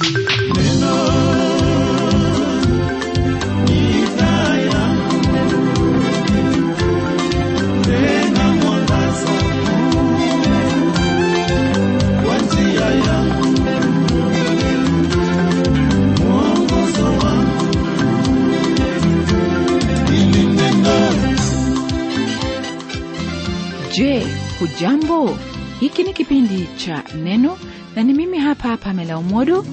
Je, hujambo? Hiki ni kipindi cha Neno na ni mimi hapa Pamela Umodo.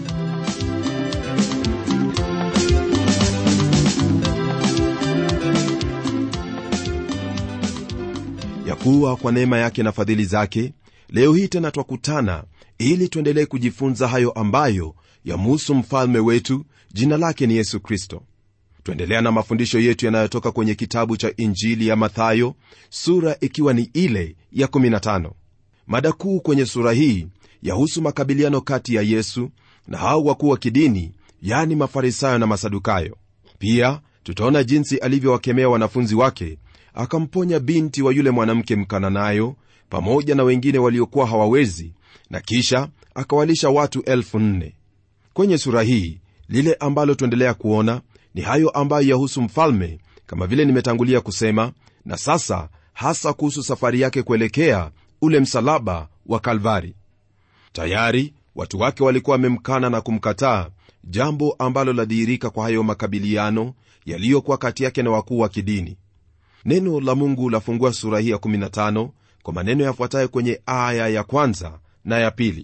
ya kuwa kwa neema yake na fadhili zake leo hii tena twakutana ili tuendelee kujifunza hayo ambayo yamuhusu mfalme wetu jina lake ni yesu kristo twaendelea na mafundisho yetu yanayotoka kwenye kitabu cha injili ya mathayo sura ikiwa ni ile ya 15 mada kuu kwenye sura hii yahusu makabiliano kati ya yesu na hao wakuu wa kidini yani mafarisayo na masadukayo pia tutaona jinsi alivyowakemea wanafunzi wake akamponya binti wa yule mwanamke mkananayo pamoja na wengine waliokuwa hawawezi na kisha akawalisha watu elfu nne kwenye sura hii lile ambalo tuendelea kuona ni hayo ambayo yahusu mfalme kama vile nimetangulia kusema na sasa hasa kuhusu safari yake kuelekea ule msalaba wa kalvari tayari watu wake walikuwa wamemkana na kumkataa jambo ambalo ladhihirika kwa hayo makabiliano yaliyokuwa kati yake na wakuu wa kidini neno la mungu lafungua sura hii ya 15 kwa maneno yafuatayo kwenye aya ya kwanza na ya pili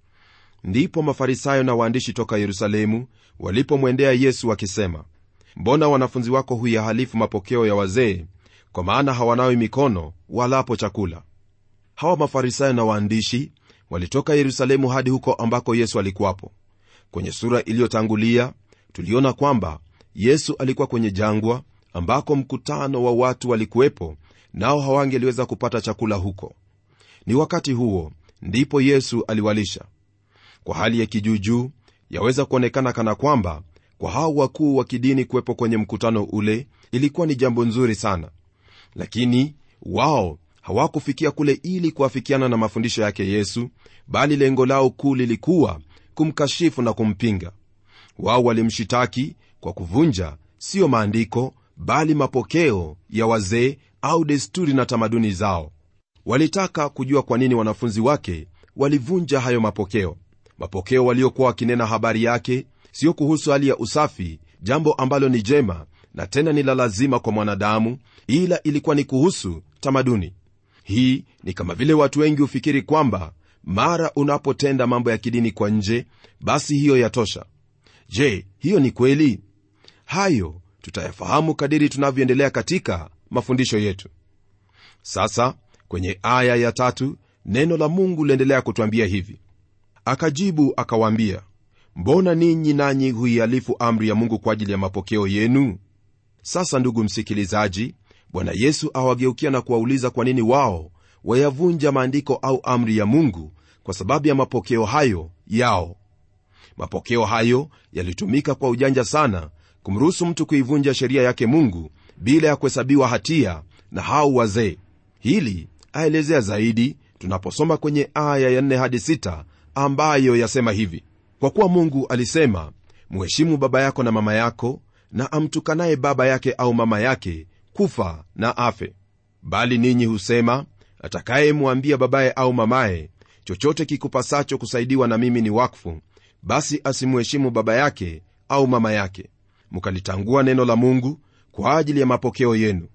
ndipo mafarisayo na waandishi toka yerusalemu walipomwendea yesu wakisema mbona wanafunzi wako huyahalifu mapokeo ya wazee kwa maana hawanawi mikono walapo chakula hawa mafarisayo na waandishi walitoka yerusalemu hadi huko ambako yesu alikuwapo kwenye sura iliyotangulia tuliona kwamba yesu alikuwa kwenye jangwa ambako mkutano wa watu walikuwepo nao hawangeliweza kupata chakula huko ni wakati huo ndipo yesu aliwalisha kwa hali ya kijuujuu yaweza kuonekana kana kwamba kwa hao wakuu wa kidini kuwepo kwenye mkutano ule ilikuwa ni jambo nzuri sana lakini wao hawakufikia kule ili kuafikiana na mafundisho yake yesu bali lengo lao kuu lilikuwa kumkashifu na kumpinga wao walimshitaki kwa kuvunja siyo maandiko bali mapokeo ya wazee au desturi na tamaduni zao walitaka kujua kwa nini wanafunzi wake walivunja hayo mapokeo mapokeo waliokuwa wakinena habari yake sio kuhusu hali ya usafi jambo ambalo ni jema na tena ni la lazima kwa mwanadamu ila ilikuwa ni kuhusu tamaduni hii ni kama vile watu wengi hufikiri kwamba mara unapotenda mambo ya kidini kwa nje basi hiyo yatosha je hiyo ni kweli hayo tutayafahamu kadiri tunavyoendelea katika mafundisho yetu sasa kwenye aya ya tatu neno la mungu liendelea kutwambia hivi akajibu akawaambia mbona ninyi nanyi huihalifu amri ya mungu kwa ajili ya mapokeo yenu sasa ndugu msikilizaji bwana yesu awageukia na kuwauliza kwa nini wao wayavunja maandiko au amri ya mungu kwa sababu ya mapokeo hayo yao mapokeo hayo yalitumika kwa ujanja sana kumruhusu mtu kuivunja sheria yake mungu bila ya kuhesabiwa hatia na hao wazee hili aelezea zaidi tunaposoma kwenye aya ya 4 hadi 6 ambayo yasema hivi kwa kuwa mungu alisema mheshimu baba yako na mama yako na amtukanaye baba yake au mama yake kufa na afe bali ninyi husema atakayemwambia babaye au mamaye chochote kikupasacho kusaidiwa na mimi ni wakfu basi asimuheshimu baba yake au mama yake mkalitangua neno la mungu kwa ajili ya mapokeo yenu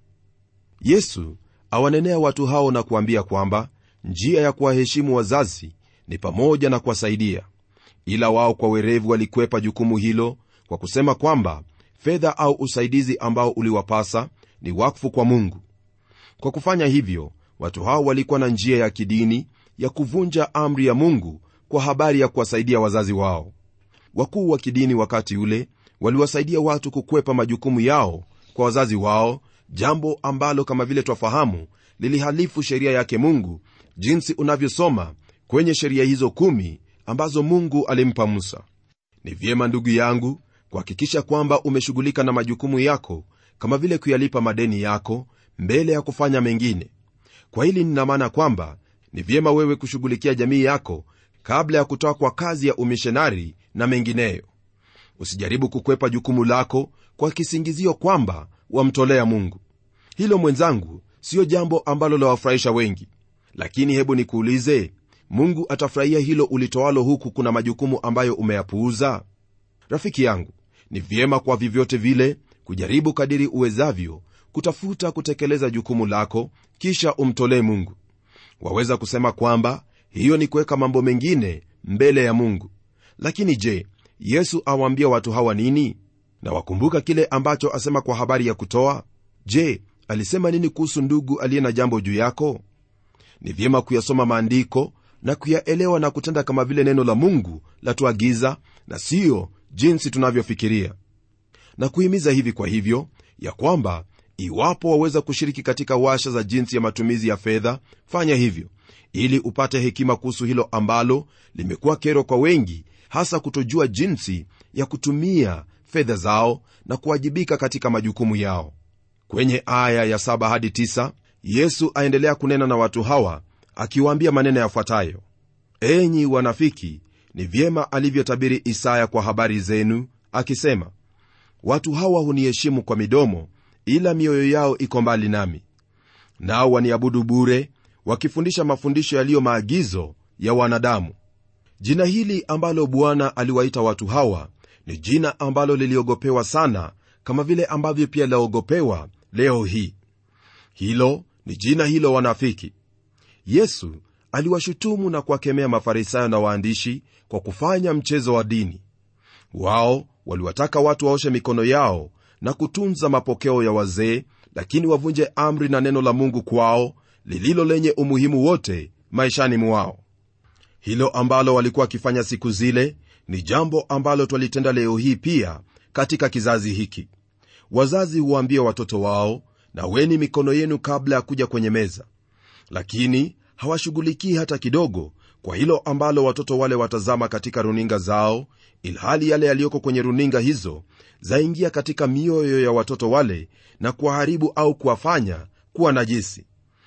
yesu awanenea watu hao na kuambia kwamba njia ya kuwaheshimu wazazi ni pamoja na kuwasaidia ila wao kwa werevu walikwepa jukumu hilo kwa kusema kwamba fedha au usaidizi ambao uliwapasa ni wakfu kwa mungu kwa kufanya hivyo watu hao walikuwa na njia ya kidini ya kuvunja amri ya mungu kwa habari ya kuwasaidia wazazi wao wakuu wa kidini wakati ule waliwasaidia watu kukwepa majukumu yao kwa wazazi wao jambo ambalo kama vile twafahamu lilihalifu sheria yake mungu jinsi unavyosoma kwenye sheria hizo kumi ambazo mungu alimpa musa ni vyema ndugu yangu kuhakikisha kwamba umeshughulika na majukumu yako kama vile kuyalipa madeni yako mbele ya kufanya mengine kwa hili nina maana kwamba ni vyema wewe kushughulikia jamii yako kabla ya kutoka kwa kazi ya umishonari na mengineyo usijaribu kukwepa jukumu lako kwa kisingizio kwamba wamtolea mungu hilo mwenzangu siyo jambo ambalo lawafurahisha wengi lakini hebu nikuulize mungu atafurahia hilo ulitoalo huku kuna majukumu ambayo umeyapuuza rafiki yangu ni vyema kwa vyovyote vile kujaribu kadiri uwezavyo kutafuta kutekeleza jukumu lako kisha umtolee mungu waweza kusema kwamba hiyo ni kuweka mambo mengine mbele ya mungu lakini je yesu awaambia watu hawa nini na wakumbuka kile ambacho asema kwa habari ya kutoa je alisema nini kuhusu ndugu aliye na jambo juu yako ni vyema kuyasoma maandiko na kuyaelewa na kutenda kama vile neno la mungu latuagiza na siyo jinsi tunavyofikiria na kuhimiza hivi kwa hivyo ya kwamba iwapo waweza kushiriki katika washa za jinsi ya matumizi ya fedha fanya hivyo ili upate hekima kuhusu hilo ambalo limekuwa kero kwa wengi hasa kutojua jinsi ya kutumia fedha zao na kuwajibika katika majukumu yao kwenye aya ya 7 hadi 9 yesu aendelea kunena na watu hawa akiwaambia maneno yafuatayo enyi wanafiki ni vyema alivyotabiri isaya kwa habari zenu akisema watu hawa huniheshimu kwa midomo ila mioyo yao iko mbali nami nao waniabudu bure wakifundisha mafundisho yaliyo maagizo ya wanadamu jina hili ambalo bwana aliwaita watu hawa ni jina ambalo liliogopewa sana kama vile ambavyo pia laogopewa leo hii hilo ni jina hilo wanafiki yesu aliwashutumu na kuwakemea mafarisayo na waandishi kwa kufanya mchezo wa dini wao waliwataka watu waoshe mikono yao na kutunza mapokeo ya wazee lakini wavunje amri na neno la mungu kwao lililo lenye umuhimu wote maishani mwao hilo ambalo walikuwa wakifanya siku zile ni jambo ambalo twalitenda leo hii pia katika kizazi hiki wazazi huwaambia watoto wao na weni mikono yenu kabla ya kuja kwenye meza lakini hawashughulikii hata kidogo kwa hilo ambalo watoto wale watazama katika runinga zao ilhali yale yaliyoko kwenye runinga hizo zaingia katika mioyo ya watoto wale na kuwaharibu au kuwafanya kuwa najisi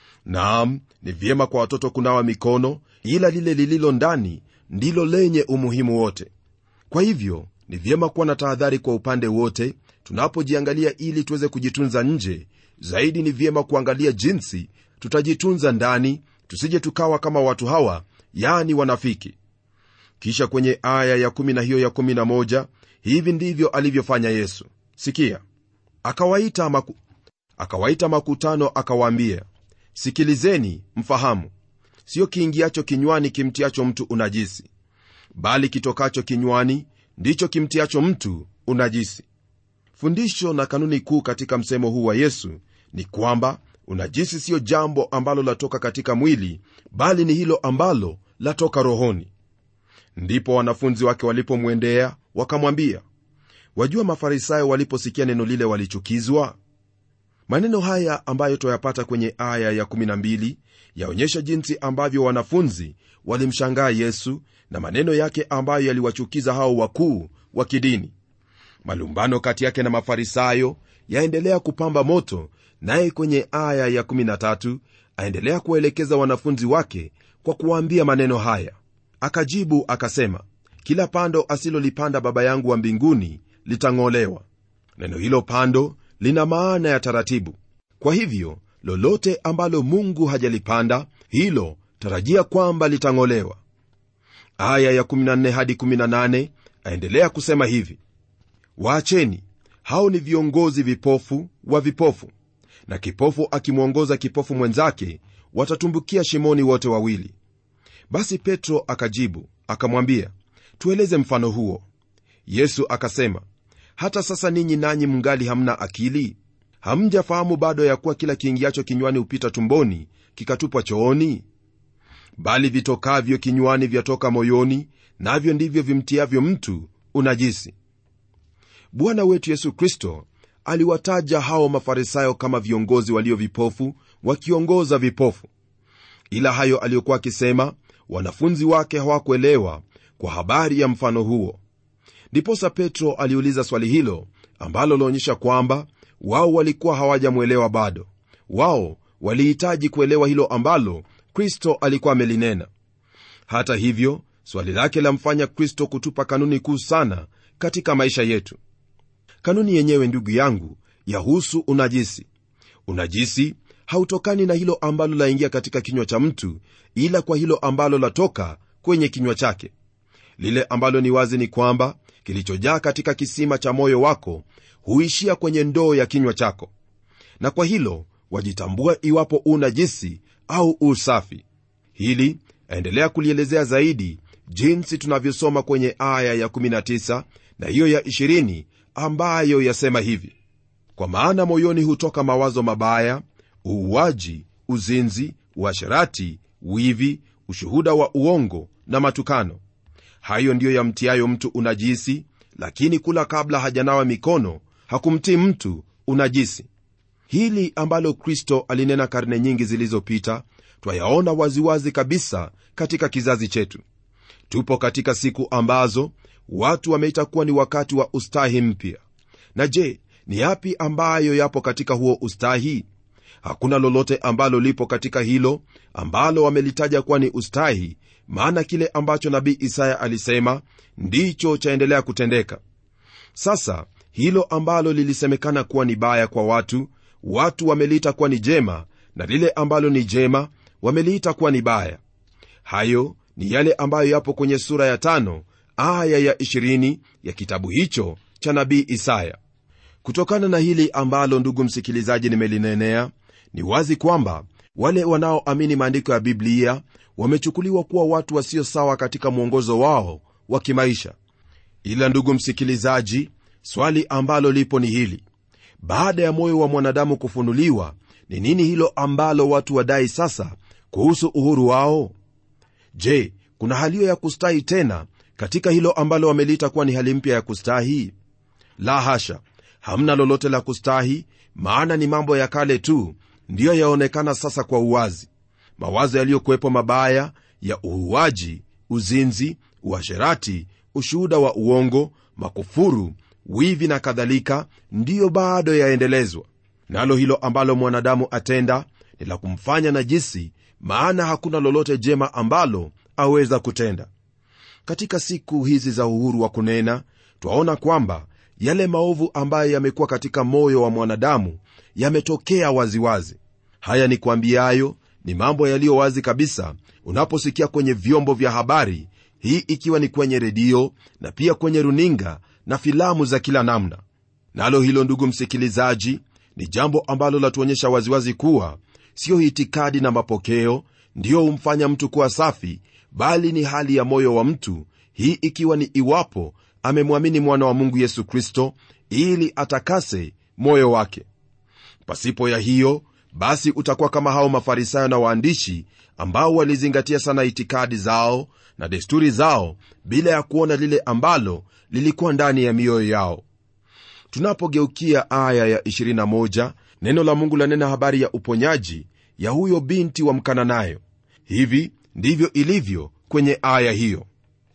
naam ni vyema kwa watoto kunawa mikono ila lile lililo ndani ndilo lenye umuhimu wote kwa hivyo ni vyema kuwa na tahadhari kwa upande wote tunapojiangalia ili tuweze kujitunza nje zaidi ni vyema kuangalia jinsi tutajitunza ndani tusije tukawa kama watu hawa yani wanafiki kisha kwenye aya ya 1 na hiyo ya 11 hivi ndivyo alivyofanya yesu sikia akawaita, maku, akawaita makutano akawaambia sikilizeni mfahamu sio kiingiacho kinywani kimtiacho mtu unajisi bali kitokacho kinywani ndicho kimtiacho mtu unajisi fundisho na kanuni kuu katika msemo huu wa yesu ni kwamba unajisi siyo jambo ambalo latoka katika mwili bali ni hilo ambalo latoka rohoni ndipo wanafunzi wake walipomwendea wakamwambia wajua mafarisayo waliposikia neno lile walichukizwa maneno haya ambayo twayapata kwenye aya ya 12 yaonyesha jinsi ambavyo wanafunzi walimshangaa yesu na maneno yake ambayo yaliwachukiza hao wakuu wa kidini malumbano kati yake na mafarisayo yaendelea kupamba moto naye kwenye aya ya 13 aendelea kuwaelekeza wanafunzi wake kwa kuwaambia maneno haya akajibu akasema kila pando asilolipanda baba yangu wa mbinguni litang'olewa neno hilo pando lina maana ya taratibu kwa hivyo lolote ambalo mungu hajalipanda hilo tarajia kwamba litang'olewa aya ya 14 hadi 18 aendelea kusema hivi waacheni hao ni viongozi vipofu wa vipofu na kipofu akimwongoza kipofu mwenzake watatumbukia shimoni wote wawili basi petro akajibu akamwambia tueleze mfano huo yesu akasema hata sasa ninyi nanyi mngali hamna akili hamjafahamu bado ya kuwa kila kiingiacho kinywani hupita tumboni kikatupwa chooni bali vitokavyo kinywani vyatoka moyoni navyo ndivyo vimtiavyo mtu unajisi bwana wetu yesu kristo aliwataja hao mafarisayo kama viongozi walio vipofu wakiongoza vipofu ila hayo aliyokuwa akisema wanafunzi wake hawakuelewa kwa habari ya mfano huo ndiposa petro aliuliza swali hilo ambalo laonyesha kwamba wao walikuwa hawajamwelewa bado wao walihitaji kuelewa hilo ambalo kristo alikuwa amelinena hata hivyo swali lake lamfanya kristo kutupa kanuni kuu sana katika maisha yetu kanuni yenyewe ndugu yangu yahusu unajisi unajisi hautokani na hilo ambalo laingia katika kinywa cha mtu ila kwa hilo ambalo latoka kwenye kinywa chake lile ambalo ni wazi ni kwamba kilichojaa katika kisima cha moyo wako huishia kwenye ndoo ya kinywa chako na kwa hilo wajitambua iwapo una jisi au usafi hili aendelea kulielezea zaidi jinsi tunavyosoma kwenye aya ya 19 na hiyo ya 20 ambayo yasema hivi kwa maana moyoni hutoka mawazo mabaya uuaji uzinzi uasherati wivi ushuhuda wa uongo na matukano hayo ndiyo yamtiayo mtu unajisi lakini kula kabla hajanawa mikono hakumtii mtu unajisi hili ambalo kristo alinena karne nyingi zilizopita twayaona waziwazi kabisa katika kizazi chetu tupo katika siku ambazo watu wameita kuwa ni wakati wa ustahi mpya na je ni yapi ambayo yapo katika huo ustahi hakuna lolote ambalo lipo katika hilo ambalo wamelitaja kuwa ni ustahi maana kile ambacho nabii isaya alisema ndicho chaendelea kutendeka sasa hilo ambalo lilisemekana kuwa ni baya kwa watu watu wameliita kuwa ni jema na lile ambalo ni jema wameliita kuwa ni baya hayo ni yale ambayo yapo kwenye sura ya tano aya ya 20 ya kitabu hicho cha nabii isaya kutokana na hili ambalo ndugu msikilizaji nimelinenea ni wazi kwamba wale wanaoamini maandiko ya biblia wamechukuliwa kuwa watu wasio sawa katika mwongozo wao wa kimaisha ila ndugu msikilizaji swali ambalo lipo ni hili baada ya moyo wa mwanadamu kufunuliwa ni nini hilo ambalo watu wadai sasa kuhusu uhuru wao je kuna halio ya kustahi tena katika hilo ambalo wameliita kuwa ni hali mpya ya kustahi la hasha hamna lolote la kustahi maana ni mambo ya kale tu ndiyo yaonekana sasa kwa uwazi mawazo yaliyokuwepo mabaya ya uhuaji uzinzi uasherati ushuhuda wa uongo makufuru wivi na kadhalika ndiyo bado yaendelezwa nalo hilo ambalo mwanadamu atenda ni la kumfanya najisi maana hakuna lolote jema ambalo aweza kutenda katika siku hizi za uhuru wa kunena twaona kwamba yale maovu ambayo yamekuwa katika moyo wa mwanadamu yametokea waziwazi haya ni kwambiayo ni mambo yaliyo wazi kabisa unaposikia kwenye vyombo vya habari hii ikiwa ni kwenye redio na pia kwenye runinga na filamu za kila namna nalo hilo ndugu msikilizaji ni jambo ambalo latuonyesha waziwazi kuwa siyo itikadi na mapokeo ndiyo humfanya mtu kuwa safi bali ni hali ya moyo wa mtu hii ikiwa ni iwapo amemwamini mwana wa mungu yesu kristo ili atakase moyo wake pasipo ya hiyo basi utakuwa kama hao mafarisayo na waandishi ambao walizingatia sana itikadi zao na desturi zao bila ya kuona lile ambalo lilikuwa ndani ya mioyo yao tunapogeukia aya ya 21 neno la mungu lanena habari ya uponyaji ya huyo binti wa mkananayo hivi ndivyo ilivyo kwenye aya hiyo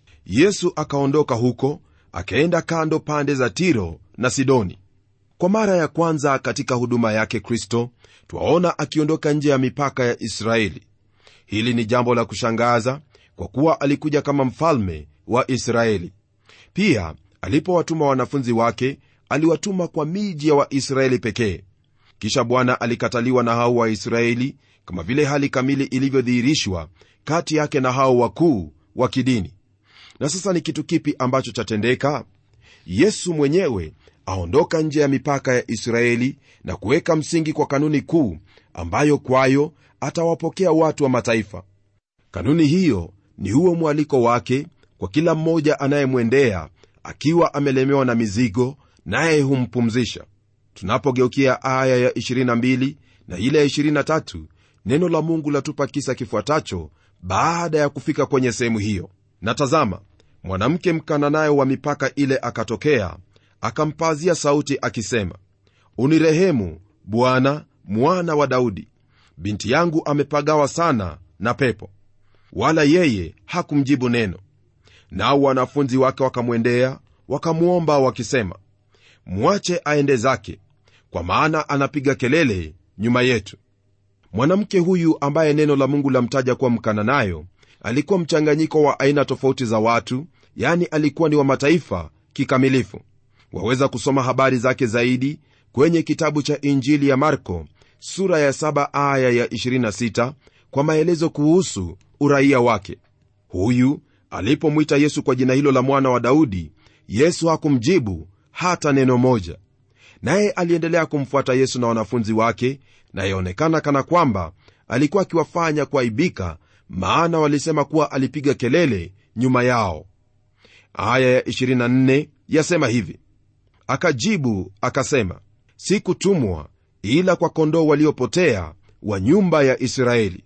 yesu akaondoka huko akaenda kando pande za tiro na sidoni kwa mara ya kwanza katika huduma yake kristo twaona akiondoka nje ya mipaka ya israeli hili ni jambo la kushangaza kwa kuwa alikuja kama mfalme wa israeli pia alipowatuma wanafunzi wake aliwatuma kwa miji ya waisraeli pekee kisha bwana alikataliwa na hao waisraeli kama vile hali kamili ilivyodhihirishwa kati yake na hao wakuu wa kidini na sasa ni kitu kipi ambacho chatendeka yesu mwenyewe aondoka nje ya mipaka ya israeli na kuweka msingi kwa kanuni kuu ambayo kwayo atawapokea watu wa mataifa kanuni hiyo ni huo mwaliko wake kwa kila mmoja anayemwendea akiwa amelemewa na mizigo naye humpumzisha tunapogeukia aya ya 22 na ile ya 23 neno la mungu latupa kisa kifuatacho baada ya kufika kwenye sehemu hiyo na tazama mwanamke mkananayo wa mipaka ile akatokea akampazia sauti akisema unirehemu bwana mwana wa daudi binti yangu amepagawa sana na pepo wala yeye hakumjibu neno nao wanafunzi wake wakamwendea wakamwomba wakisema mwache aende zake kwa maana anapiga kelele nyuma yetu mwanamke huyu ambaye neno la mungu lamtaja kuwa mkananayo alikuwa mchanganyiko wa aina tofauti za watu yani alikuwa ni wa mataifa kikamilifu waweza kusoma habari zake zaidi kwenye kitabu cha injili ya marko sura ya 7 aya ya 26 kwa maelezo kuhusu uraia wake huyu alipomwita yesu kwa jina hilo la mwana wa daudi yesu hakumjibu hata neno moja naye aliendelea kumfuata yesu na wanafunzi wake na yaonekana kana kwamba alikuwa akiwafanya kuaibika maana walisema kuwa alipiga kelele nyuma yao aya ya 24 yasema hivi akajibu akasema sikutumwa ila kwa kondoo waliopotea wa nyumba ya israeli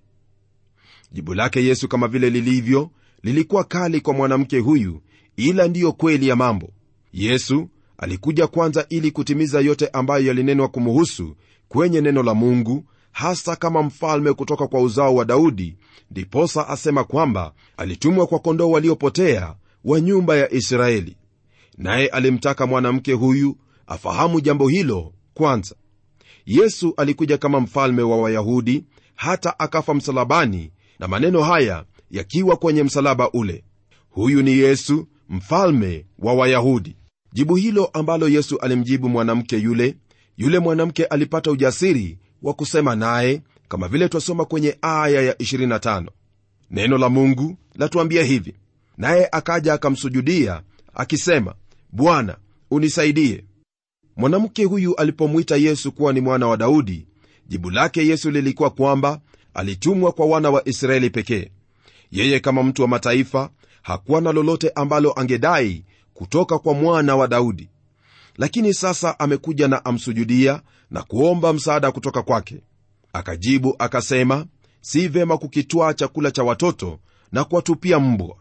jibu lake yesu kama vile lilivyo lilikuwa kali kwa mwanamke huyu ila ndiyo kweli ya mambo yesu alikuja kwanza ili kutimiza yote ambayo yalinenwa kumuhusu kwenye neno la mungu hasa kama mfalme kutoka kwa uzao wa daudi ndiposa asema kwamba alitumwa kwa kondoo waliopotea wa nyumba ya israeli naye alimtaka mwanamke huyu afahamu jambo hilo kwanza yesu alikuja kama mfalme wa wayahudi hata akafa msalabani na maneno haya yakiwa kwenye msalaba ule huyu ni yesu mfalme wa wayahudi jibu hilo ambalo yesu alimjibu mwanamke yule yule mwanamke alipata ujasiri wa kusema naye kama vile twasoma kwenye aya ya 25 neno la mungu latuambia hivi naye akaja akamsujudia akisema bwana unisaidie mwanamke huyu alipomwita yesu kuwa ni mwana wa daudi jibu lake yesu lilikuwa kwamba alitumwa kwa wana wa israeli pekee yeye kama mtu wa mataifa hakuwa na lolote ambalo angedai kutoka kwa mwana wa daudi lakini sasa amekuja na amsujudia na kuomba msaada kutoka kwake akajibu akasema si vema kukitwaa chakula cha watoto na kuwatupia mbwa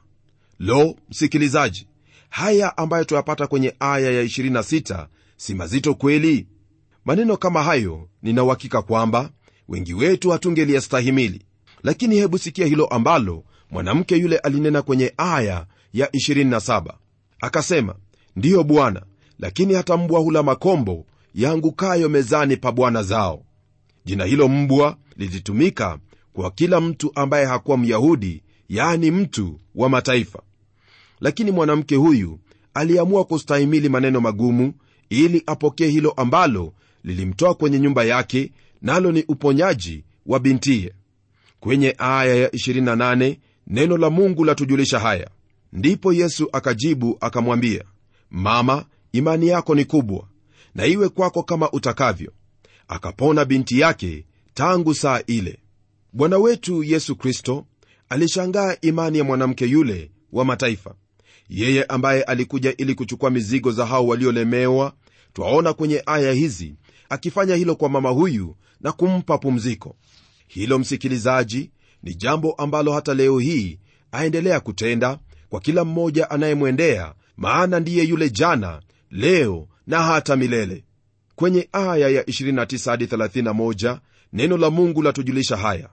lo msikilizaji haya ambayo tuyapata kwenye aya ya 26 si mazito kweli maneno kama hayo ninauhakika kwamba wengi wetu hatungeliyastahimili lakini hebu sikia hilo ambalo mwanamke yule alinena kwenye aya ya 27 akasema ndiyo bwana lakini hata mbwa hula makombo yaangukayo mezani pa bwana zao jina hilo mbwa lilitumika kwa kila mtu ambaye hakuwa myahudi yaani mtu wa mataifa lakini mwanamke huyu aliamua kustahimili maneno magumu ili apokee hilo ambalo lilimtoa kwenye nyumba yake nalo ni uponyaji wa bintiye kwenye aya ya 28 neno la mungu latujulisha haya ndipo yesu akajibu akamwambia mama imani yako ni kubwa na iwe kwako kama utakavyo akapona binti yake tangu saa ile bwana wetu yesu kristo alishangaa imani ya mwanamke yule wa mataifa yeye ambaye alikuja ili kuchukua mizigo za hao waliolemewa twaona kwenye aya hizi akifanya hilo kwa mama huyu na kumpa pumziko hilo msikilizaji ni jambo ambalo hata leo hii aendelea kutenda kwa kila mmoja anayemwendea maana ndiye yule jana leo na hata milele kwenye aya ya 29 hadi 31 neno la mungu latujulisha haya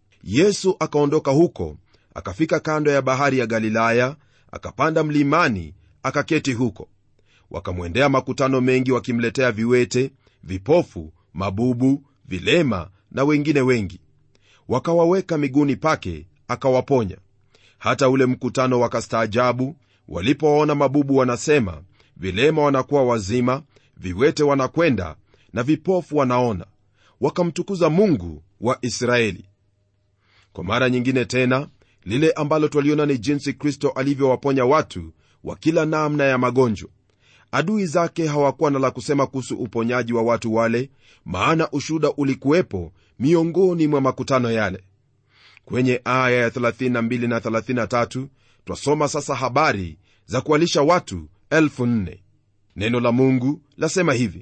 yesu akaondoka huko akafika kando ya bahari ya galilaya akapanda mlimani akaketi huko wakamwendea makutano mengi wakimletea viwete vipofu mabubu vilema na wengine wengi wakawaweka miguuni pake akawaponya hata ule mkutano wakastaajabu walipowaona mabubu wanasema vilema wanakuwa wazima viwete wanakwenda na vipofu wanaona wakamtukuza mungu wa israeli kwa mara nyingine tena lile ambalo twaliona ni jinsi kristo alivyowaponya watu wa kila namna ya magonjwa adui zake hawakuwa na la kusema kuhusu uponyaji wa watu wale maana ushuda ulikuwepo miongoni mwa makutano yale kwenye aya ya 32 na 33 twasoma sasa habari za kuwalisha watu 4 neno la mungu lasema hivi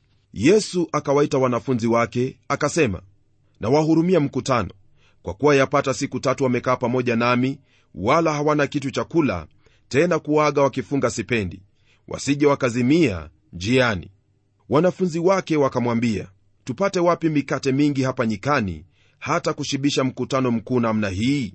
yesu akawaita wanafunzi wake akasema na wahurumia mkutano kwa kuwa yapata siku tatu wamekaa pamoja nami wala hawana kitu cha kula tena kuaga wakifunga sipendi wasije wakazimia njiani wanafunzi wake wakamwambia tupate wapi mikate mingi hapa nyikani hata kushibisha mkutano mkuu namna hii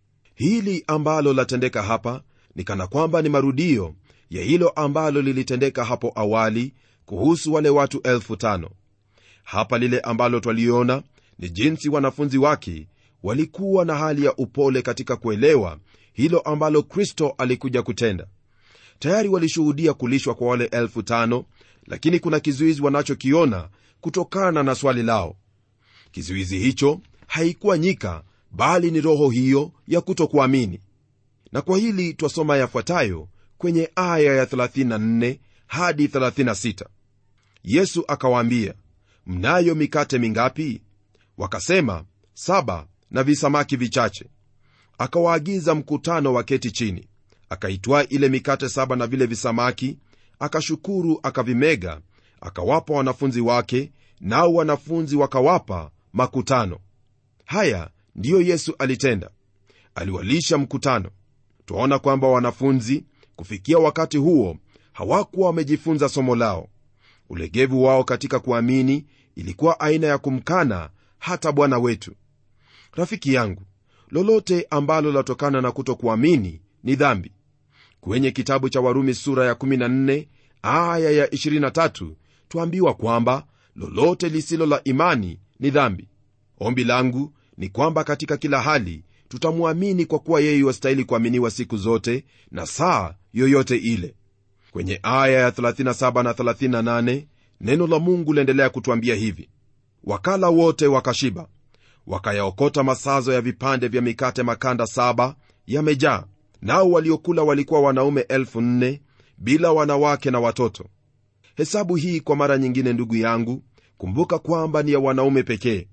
hili ambalo latendeka hapa ni kana kwamba ni marudio ya hilo ambalo lilitendeka hapo awali kuhusu wale watu elfu tano hapa lile ambalo twaliona ni jinsi wanafunzi wake walikuwa na hali ya upole katika kuelewa hilo ambalo kristo alikuja kutenda tayari walishuhudia kulishwa kwa wale elfu tano lakini kuna kizuizi wanachokiona kutokana na swali lao kizuizi hicho haikuwa nyika bali ni roho hiyo ya kutokuamini na kwa hili twasoma yafuatayo kwenye aya ya 34 hadi 36 yesu akawaambia mnayo mikate mingapi wakasema saba na visamaki vichache akawaagiza mkutano waketi chini akaitwaa ile mikate saba na vile visamaki akashukuru akavimega akawapa wanafunzi wake nao wanafunzi wakawapa makutano haya ndiyo yesu alitenda aliwalisha mkutano twaona kwamba wanafunzi kufikia wakati huo hawakuwa wamejifunza somo lao ulegevu wao katika kuamini ilikuwa aina ya kumkana hata bwana wetu rafiki yangu lolote ambalo latokana na kutokuamini ni dhambi kwenye kitabu cha warumi sura ya 14 aya ya 23 twambiwa kwamba lolote lisilo la imani ni dhambi ombi langu ni kwamba katika kila hali tutamwamini kwa kuwa yeye wastahili kuaminiwa siku zote na saa yoyote ile kwenye aya ya 37 na 38 neno la mungu liendelea kutwambia hivi wakala wote wakashiba wakayaokota masazo ya vipande vya mikate makanda saba yamejaa nao waliokula walikuwa wanaume elfu nne bila wanawake na watoto hesabu hii kwa mara nyingine ndugu yangu kumbuka kwamba ni ya wanaume pekee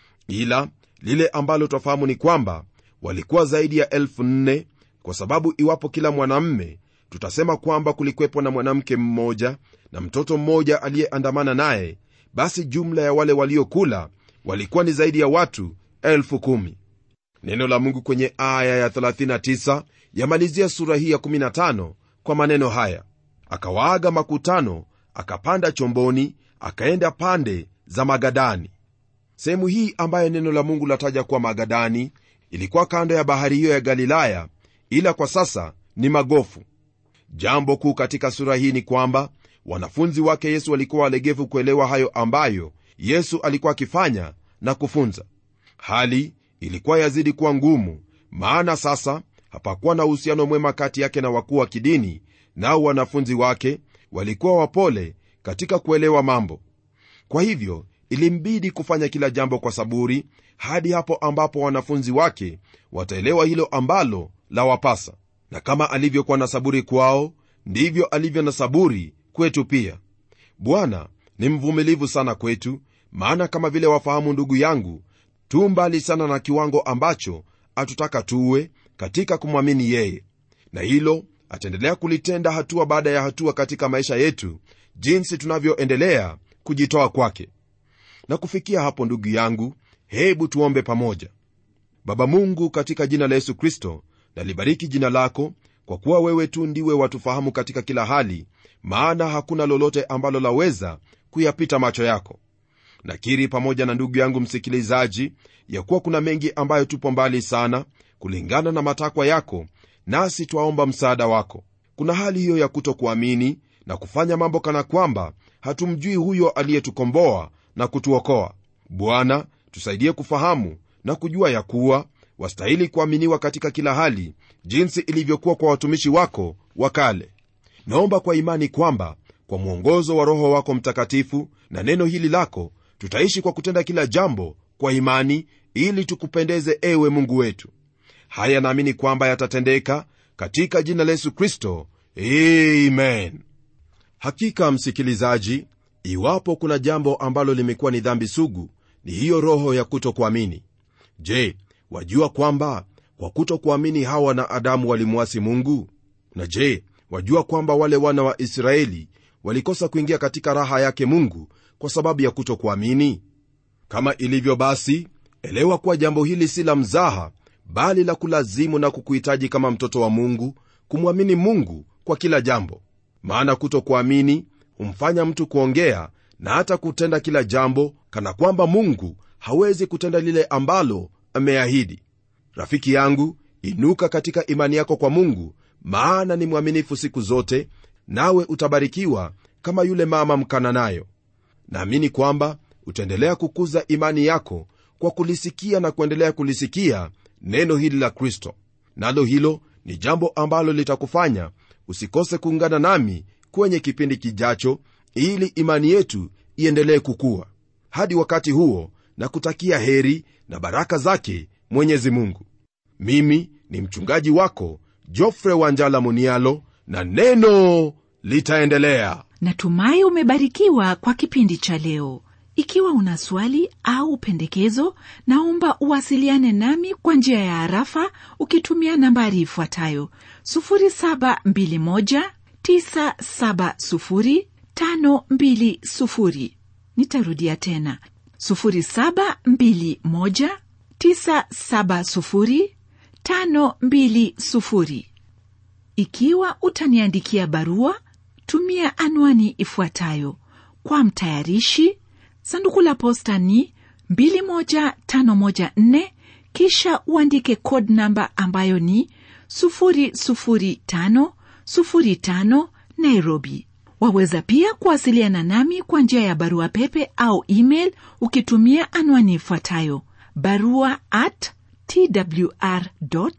ila lile ambalo twafahamu ni kwamba walikuwa zaidi ya elfu nne kwa sababu iwapo kila mwanamme tutasema kwamba kulikwepo na mwanamke mmoja na mtoto mmoja aliyeandamana naye basi jumla ya wale waliokula walikuwa ni zaidi ya watu elfu kumi neno la mungu kwenye aya ya 39 yamalizia sura hii ya 15 kwa maneno haya akawaaga makutano akapanda chomboni akaenda pande za magadani sehemu hii ambayo neno la mungu lataja kuwa magadani ilikuwa kando ya bahari hiyo ya galilaya ila kwa sasa ni magofu jambo kuu katika sura hii ni kwamba wanafunzi wake yesu walikuwa walegevu kuelewa hayo ambayo yesu alikuwa akifanya na kufunza hali ilikuwa yazidi kuwa ngumu maana sasa hapakuwa na uhusiano mwema kati yake na wakuu wa kidini nao wanafunzi wake walikuwa wapole katika kuelewa mambo kwa hivyo ilimbidi kufanya kila jambo kwa saburi hadi hapo ambapo wanafunzi wake wataelewa hilo ambalo la wapasa na kama alivyokuwa na saburi kwao ndivyo alivyo na saburi kwetu pia bwana ni mvumilivu sana kwetu maana kama vile wafahamu ndugu yangu tu mbali sana na kiwango ambacho atutaka tuwe katika kumwamini yeye na hilo ataendelea kulitenda hatua baada ya hatua katika maisha yetu jinsi tunavyoendelea kujitoa kwake na kufikia hapo ndugu yangu hebu tuombe pamoja baba mungu katika jina la yesu kristo nalibariki jina lako kwa kuwa wewe tu ndiwe watufahamu katika kila hali maana hakuna lolote ambalo laweza kuyapita macho yako nakiri pamoja na ndugu yangu msikilizaji ya kuwa kuna mengi ambayo tupo mbali sana kulingana na matakwa yako nasi twaomba msaada wako kuna hali hiyo ya kutokuamini na kufanya mambo kana kwamba hatumjui huyo aliyetukomboa na kutuokoa bwana tusaidie kufahamu na kujua ya kuwa wastahili kuaminiwa katika kila hali jinsi ilivyokuwa kwa watumishi wako wa kale naomba kwa imani kwamba kwa mwongozo wa roho wako mtakatifu na neno hili lako tutaishi kwa kutenda kila jambo kwa imani ili tukupendeze ewe mungu wetu haya naamini kwamba yatatendeka katika jina la yesu kristo amen hakika msikilizaji iwapo kuna jambo ambalo limekuwa ni dhambi sugu ni hiyo roho ya kutokuamini je wajua kwamba kwa kutokuamini hawa na adamu walimwasi mungu na je wajua kwamba wale wana wa israeli walikosa kuingia katika raha yake mungu kwa sababu ya kutokuamini kama ilivyo basi elewa kuwa jambo hili si la mzaha bali la kulazimu na kukuhitaji kama mtoto wa mungu kumwamini mungu kwa kila jambo maana kutokuamini humfanya mtu kuongea na hata kutenda kila jambo kana kwamba mungu hawezi kutenda lile ambalo ameahidi rafiki yangu inuka katika imani yako kwa mungu maana ni mwaminifu siku zote nawe utabarikiwa kama yule mama mkananayo naamini kwamba utaendelea kukuza imani yako kwa kulisikia na kuendelea kulisikia neno hili la kristo nalo hilo ni jambo ambalo litakufanya usikose kuungana nami kwenye kipindi kijacho ili imani yetu iendelee kukua hadi wakati huo na kutakia heri na baraka zake mwenyezi mungu mimi ni mchungaji wako jofre wanjala munialo na neno litaendelea natumai umebarikiwa kwa kipindi cha leo ikiwa una swali au pendekezo naomba uwasiliane nami kwa njia ya harafa ukitumia nambari ifuatayo 721970520 nitarudia tena 721970520 ikiwa utaniandikia barua tumia anwani ifuatayo kwa mtayarishi sanduku la posta ni 21514 kisha uandike code namba ambayo ni 00505 nairobi waweza pia kuwasiliana nami kwa njia ya barua pepe au email ukitumia anwani ifuatayo barua at twr co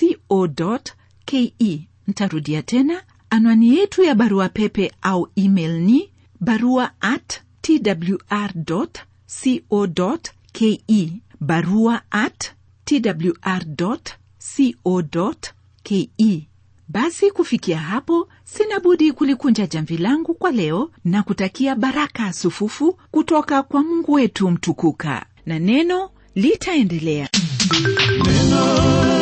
ke ntarudia tena anwani yetu ya barua pepe au email ni barua at twr co ke barua at twr co ke basi kufikia hapo sina budi kulikunja jamvi langu kwa leo na kutakia baraka sufufu kutoka kwa mungu wetu mtukuka na neno litaendelea neno